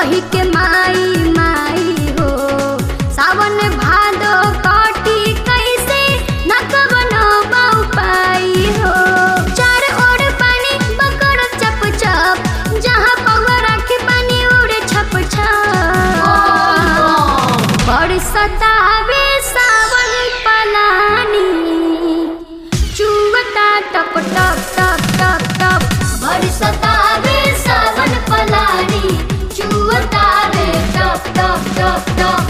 कही के माई माई हो सावन भादो काटी कैसे न कवनो बाऊ पाई हो चार ओर पानी बकर चप चप जहाँ पगवा राखी पानी उड़े छप छप बरसतावे सावन पलानी चुवता टप टप टप टप टप बरसतावे सावन पलानी चुवतावे टप टप टप टप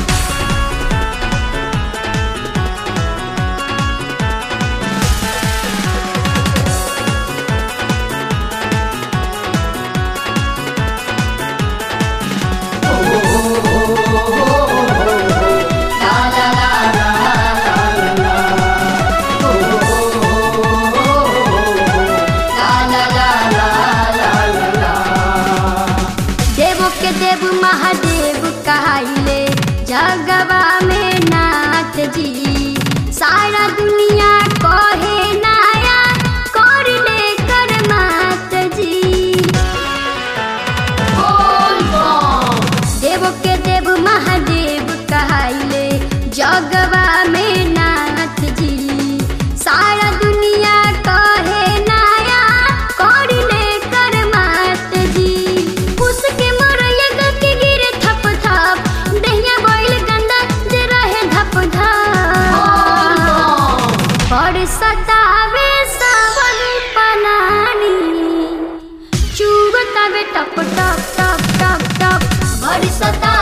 देवो के देव महादेव कहाइले जगवा में नाथ जी सारा दुनिया कहे नाया कर ले कर मात जी देव के देव महादेव कहाइले जगवा में नाथ जी सारा दुनिया कहे नाया कर ले कर मात जी उसके मरैया ग के गिरे थप थप दहिया बैल गंदा जे रहे धप धप पर सतावे सावन पलानी चुगतावे टप टप टप टप टप पर सता